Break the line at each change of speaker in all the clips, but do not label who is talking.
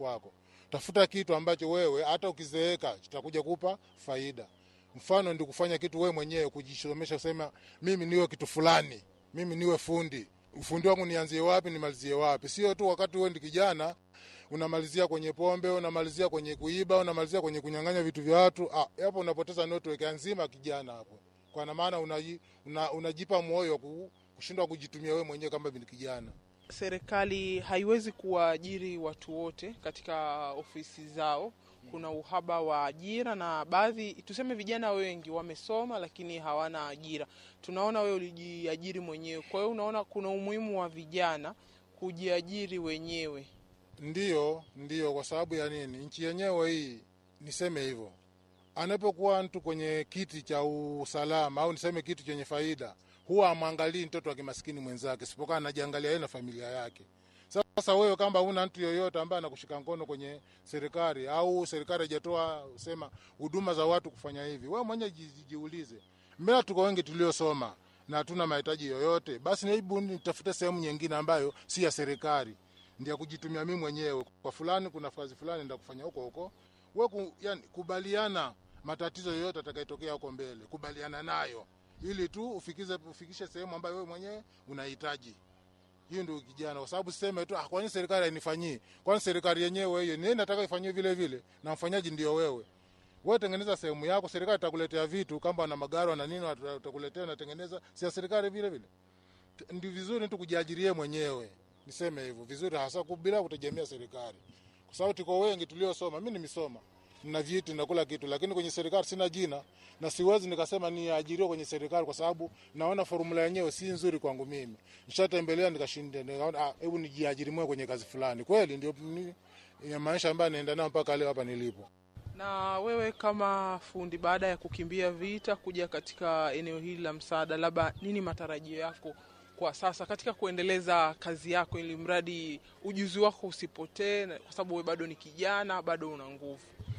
kwako. Tafuta kitu ambacho wewe hata ukizeeka kitakuja kupa faida. Mfano ndi kufanya kitu wewe mwenyewe, kujisomesha, kusema mimi niwe kitu fulani, mimi niwe fundi. Ufundi wangu nianzie wapi, nimalizie wapi? Sio tu wakati wewe ndi kijana unamalizia kwenye pombe, unamalizia kwenye kuiba, unamalizia kwenye kunyang'anya vitu vya watu. Ah, hapo unapoteza network nzima kijana hapo, kwa maana unaji, una, unajipa moyo ku, kushindwa kujitumia wewe mwenyewe kama ni kijana.
Serikali haiwezi kuwaajiri watu wote katika ofisi zao. Kuna uhaba wa ajira na baadhi, tuseme vijana wengi wamesoma lakini hawana ajira. Tunaona wewe ulijiajiri mwenyewe, kwa hiyo unaona kuna umuhimu wa vijana kujiajiri wenyewe.
Ndiyo, ndiyo. Kwa sababu ya nini? Nchi yenyewe hii, niseme hivyo, anapokuwa mtu kwenye kiti cha usalama au niseme kitu chenye faida, huwa amwangalii mtoto wa kimaskini mwenzake, sipokuwa anajiangalia yeye na familia yake. Sasa wewe kama una mtu yoyote ambaye anakushika mkono kwenye serikali au serikali haijatoa sema huduma za watu kufanya hivi, wewe mwenyewe ji- jiulize, mbona tuko wengi tuliosoma na hatuna mahitaji yoyote? Basi hebu nitafute sehemu nyingine ambayo si ya serikali ndio kujitumia mimi mwenyewe kwa fulani, kuna kazi fulani ndio kufanya huko huko. Wewe ku, yani, kubaliana matatizo yoyote atakayotokea huko mbele, kubaliana nayo ili tu ufikize ufikishe sehemu ambayo wewe mwenyewe unahitaji. Hiyo ndio kijana, kwa sababu siseme tu ah, kwani serikali hainifanyii? Kwani serikali yenyewe hiyo ni nataka ifanyie vile vile, na mfanyaji ndio wewe. Wewe tengeneza sehemu yako, serikali itakuletea vitu kama na magari na nini, watakuletea na tengeneza, si ya serikali vile vile. Ndio vizuri tu kujiajirie mwenyewe niseme hivyo vizuri, hasa bila kutegemea serikali, kwa sababu tuko wengi tuliosoma. Mimi nimesoma na vyeti na kula kitu, lakini kwenye serikali sina jina na siwezi nikasema niajiriwe kwenye serikali, kwa sababu naona formula yenyewe si nzuri kwangu mimi. Nishatembelea nikashinda, nikaona ah, hebu nijiajiri mwenyewe kwenye kazi fulani. Kweli ndio ni, ya maisha ambayo naenda nayo mpaka leo hapa nilipo.
Na wewe kama fundi, baada ya kukimbia vita kuja katika eneo hili la msaada, labda nini matarajio yako kwa sasa katika kuendeleza kazi yako, ili mradi ujuzi wako usipotee, kwa sababu wewe bado ni kijana, bado una nguvu?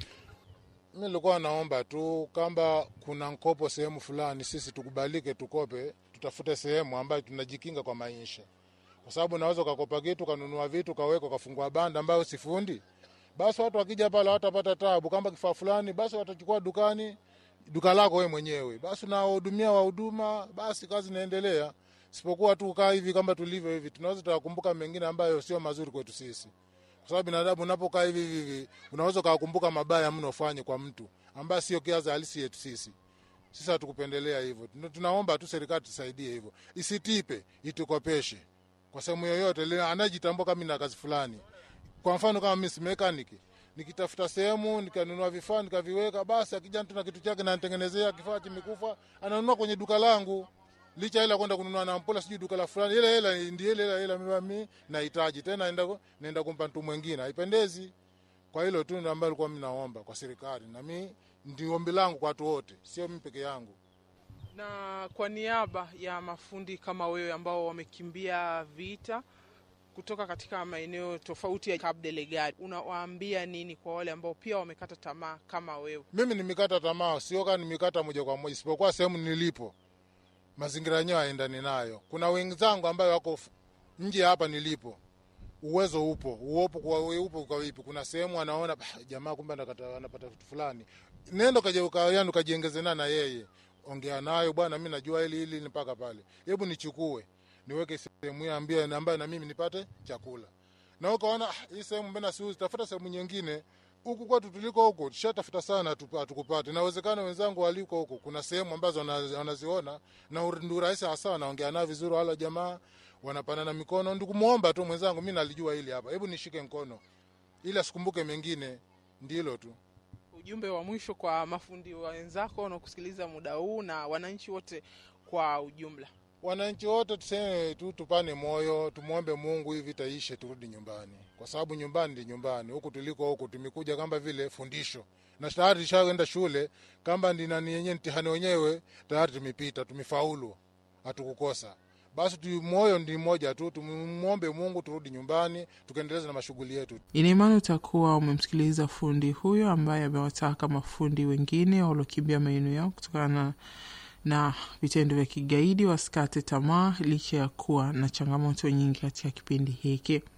Mi nilikuwa naomba tu kamba kuna mkopo sehemu fulani, sisi tukubalike, tukope, tutafute sehemu ambayo tunajikinga kwa maisha, kwa sababu naweza ukakopa kitu kanunua vitu kaweka kafungua banda ambayo sifundi, basi watu wakija pale watapata tabu. Kama kifaa fulani, basi watachukua dukani, duka lako wewe mwenyewe, basi unawahudumia wahuduma, basi kazi inaendelea sipokuwa tu kaa hivi kama tulivyo hivi, tunaweza tukakumbuka mengine ambayo sio mazuri kwetu sisi, kwa sababu binadamu unapokaa hivi hivi unaweza ukakumbuka mabaya mno ufanye kwa mtu ambaye sio kiaza halisi yetu sisi. Sisi hatukupendelea hivyo, tunaomba tu serikali tusaidie hivyo, isitipe, itukopeshe kwa sehemu yoyote anajitambua kama na kazi fulani. Kwa mfano kama mimi si mechanic, nikitafuta sehemu nikanunua vifaa nikaviweka, basi akija mtu na kitu chake na nitengenezea kifaa kimekufa, ananunua kwenye duka langu licha hela kwenda kununua na mpola sijui duka la fulani, ile hela ndio ile hela hela mimi nahitaji tena, naenda naenda kumpa mtu mwingine, haipendezi. Kwa hilo tu ndio ambalo nilikuwa mimi naomba kwa serikali, na mimi ndio ombi langu kwa watu wote, sio mimi peke yangu.
Na kwa niaba ya mafundi kama wewe ambao wamekimbia vita kutoka katika maeneo tofauti ya Cabo Delgado, unawaambia nini kwa wale ambao pia wamekata tamaa kama wewe?
Mimi nimekata tamaa, sio kama nimekata moja kwa moja, isipokuwa sehemu nilipo mazingira yenyewe haendani nayo. Kuna wenzangu ambayo wako nje hapa nilipo, uwezo upo uopo kwa upo kwa vipi. Kuna sehemu anaona jamaa, kumbe anapata vitu fulani, nenda kaje ukajiengeze na na yeye, ongea nayo, bwana, mimi najua hili hili mpaka pale, hebu nichukue niweke sehemu hiyo ambie ambayo na mimi nipate chakula, na ukaona hii sehemu mbona siuzi, tafuta sehemu nyingine huku kwetu tuliko huko tushatafuta sana, hatukupata. Inawezekana wenzangu waliko huko, kuna sehemu ambazo wanaziona na ndio rahisi hasa, wanaongea nao vizuri, wala jamaa wanapanana mikono. Ndio kumuomba tu mwenzangu, mimi nalijua hili hapa, hebu nishike mkono ili asikumbuke mengine. Ndilo tu
ujumbe wa mwisho kwa mafundi wenzako wanaokusikiliza muda huu na wananchi wote kwa ujumla.
Wananchi wote tuseme tu, tupane moyo, tumwombe Mungu hii vita ishe, turudi nyumbani, kwa sababu nyumbani ndi nyumbani. Huku tuliko huku tumekuja kama vile fundisho, na tayari tushaenda shule, kama ndi nani yenyewe mtihani wenyewe tayari tumepita, tumefaulu, hatukukosa. Basi tu moyo ndi mmoja tu, tumwombe Mungu turudi nyumbani, tukaendeleza na mashughuli yetu.
Ina imani utakuwa umemsikiliza fundi huyo ambaye amewataka mafundi wengine waliokimbia maeneo yao kutokana na na vitendo vya kigaidi wasikate tamaa licha ya kuwa na changamoto nyingi katika kipindi hiki.